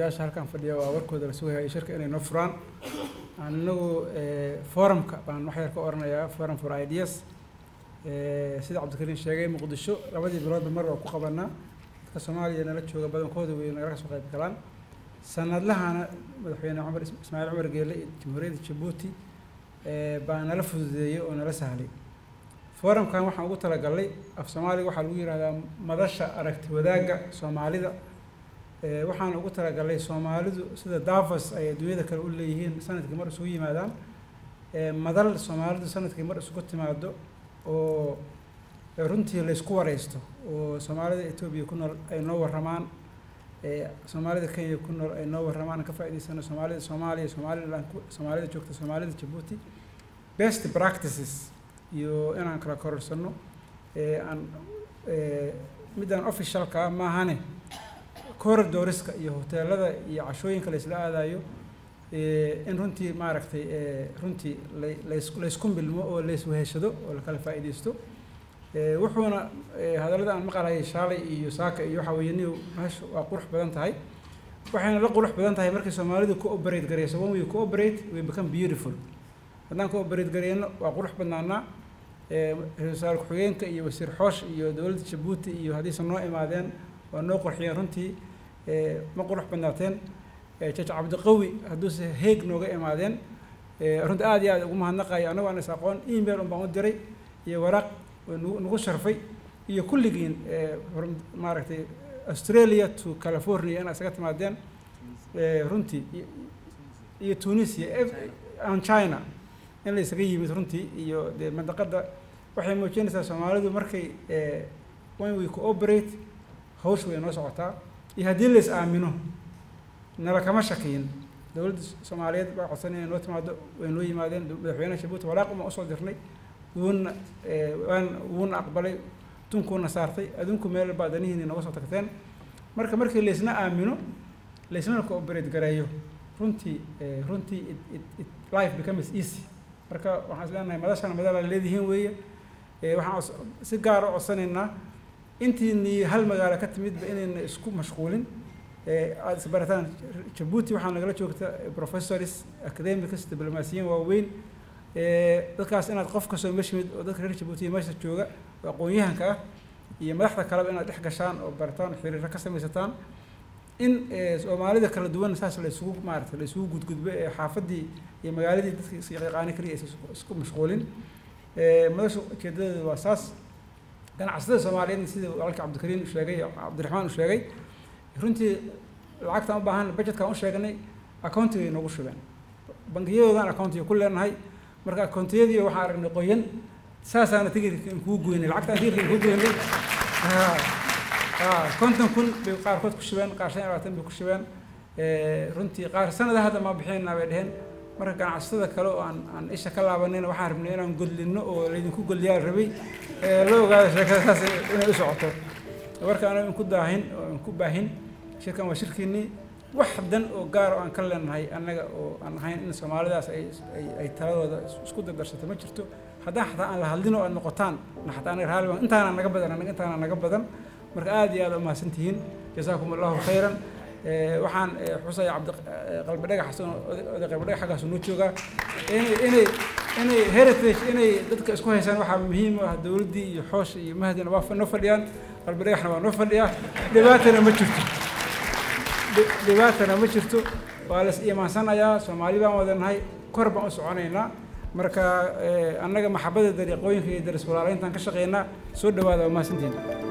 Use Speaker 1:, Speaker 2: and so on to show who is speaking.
Speaker 1: odayaasha halkan fadhiya waa warkooda la sugaya shirka inay noo furaan anagu forumka baan wax yar ka oranayaa forum for ideas sida cabdikariin sheegay muqdisho labadii biloodba mar waa ku qabanaa dadka soomaaliya nala jooga badankooda way nagala soo qayb galaan sanadlahana madaxweyne cumar ismaaciil cumar geele iyo jamhuuriyadda jabuuti baa nala fududeeyey oo nala sahlay forumkan waxaan ugu talagalnay af soomaaliga waxaa lagu yihahdaa madasha aragti wadaagga soomaalida waxaan ugu talagalnay soomaalidu sida davos ay adduunyada kale u leeyihiin sanadkii mar isugu yimaadaan madal soomaalidu sanadkii mar isugu timaado oo runtii laysku wareysto oo soomaalida etoobiya ku nool ay noo warramaan soomaalida kenya ku nool ay noo warramaan ka faa'idaysano soomaalida soomaaliya somaliland soomaalida joogta soomaalida jabuuti best practices iyo inaan kala kororsano aan midaan officialka ah maahane corridoriska iyo hoteelada iyo cashooyinka laysla aadayo in runtii maaragtay runtii lays laysku milmo oo laysweheshado oo lakala faa'iidaysto wuxuuna hadallada aan maqalhayay shaalay iyo saaka iyo waxa weeye ni meesha waa qurux badan tahay waxayna la qurux badan tahay markay soomaalidu cooperate gareyso when we cooperate we become beautiful haddaan cooperate gareyno waa qurux badnaanaa ra-iisul wasaare ku-xigeenka iyo wasiir xoosh iyo dowladda jabuuti iyo haddiisan noo imaadeen waa noo qurxiyeen runtii ma qurux badnaateen jaj cabdiqawi hadduuse heeg nooga imaadeen runtii aad iyo aad ugu mahadnaqayo annago aan is aqoon email un baan u diray iyo waraaq nagu nagu sharfay iyo kulligiin maaragtay australia to california inaad isaga timaadeen runtii iyo tunisia and china in la isaga yimid runtii iyo dee mandaqadda waxay muujinaysaa soomaalidu markay when we cooperate hawsh way noo socotaa iyo haddii la is aamino nala kama shakiyin dowladda soomaaliyeed baa codsan inay noo timaado way noo yimaadeen madaxweynaha jabuuti waraaq uma usoo dirnay wuuna waan wuuna aqbalay tunkuuna saartay adinku meel baa danihiini nooga soo tagteen marka markii laysna aamino laysnana cooperate gareeyo runtii runtii it life becomes easy marka waxaan is leenahay madashana madala leedihiin weeye waxaan si gaar u codsanaynaa intiinii hal magaalo ka timidba inayna isku mashquulin aada isbarataan jabuuti waxaa nagala joogta professors academics diblomaasiyiin waaweyn dadkaas inaad qof kastoo meesha yimid oo dadka reer jabuutiya meesha jooga oo aqoon-yahanka ah iyo madaxda kaleba inaad dhex gashaan oo barataan oo xiriiro ka samaysataan in soomaalida kala duwan saas la isugu maarata la isugu gudgudbo ee xaafaddii iyo magaaladii dadka isyaqaani kaliya aysan isku mashquulin madasha ujeedadeedu waa saas ganacsatada soomaaliyeedna sida walaalka cabdikariin u sheegay cabdiraxmaan u sheegay runtii lacagtaan u baahan budgetkaan u sheegnay accountigay noogu shubeen bangiyadoodan accountiga ku leenahay marka accountiyadii waxaan aragnay qoyan saasaana tigirka in kuu goynay lacagtaan tigirka in kuu goynay konton kun bay qaarkood ku shubeen qaar shan iyo labaatan bay ku shubeen runtii qaar sanada hadda ma bixinayna bay dheheen marka ganacsatada kale oo aan aan isha ka laabanayna waxaan rabnay inaan godlino oo laydinku godliyaa rabay la ogaado sheekada saas inay u socoto marka anaga inku daahin oo inku baahin shirkan waa shirkiinii wax dan oo gaar oo aan ka leenahay annaga oo aan ahayn in soomaalidaas ay ay ay taladooda isku dardarsato ma jirto haddaan xataa aan la hadlin oo aad noqotaan na xataa anaga raali baan intaana naga badan anaga intaana naga badan marka aad iyo aad umahadsan tihiin jasaakum allahu khayran waxaan xusaya cabdi qalbi dhagax xasan oday qalbi dhagax xaggaasu noo joogaa inay inay inay heritage inay dadka isku haysaan waxaa muhiim ah dowladdii iyo xoosha iyo mahdina waa noo fadhiyaan qalbi dhagaxna waa noo fadhiyaa dhibaatana ma jirto dhibaatana ma jirto waa la is iimaansanayaa soomaali baan wadanahay kor baan u soconaynaa marka annaga maxabada dariiqooyinka iyo daris walaalayntaan ka shaqeynaa soo dhawaada waa mahadsantihin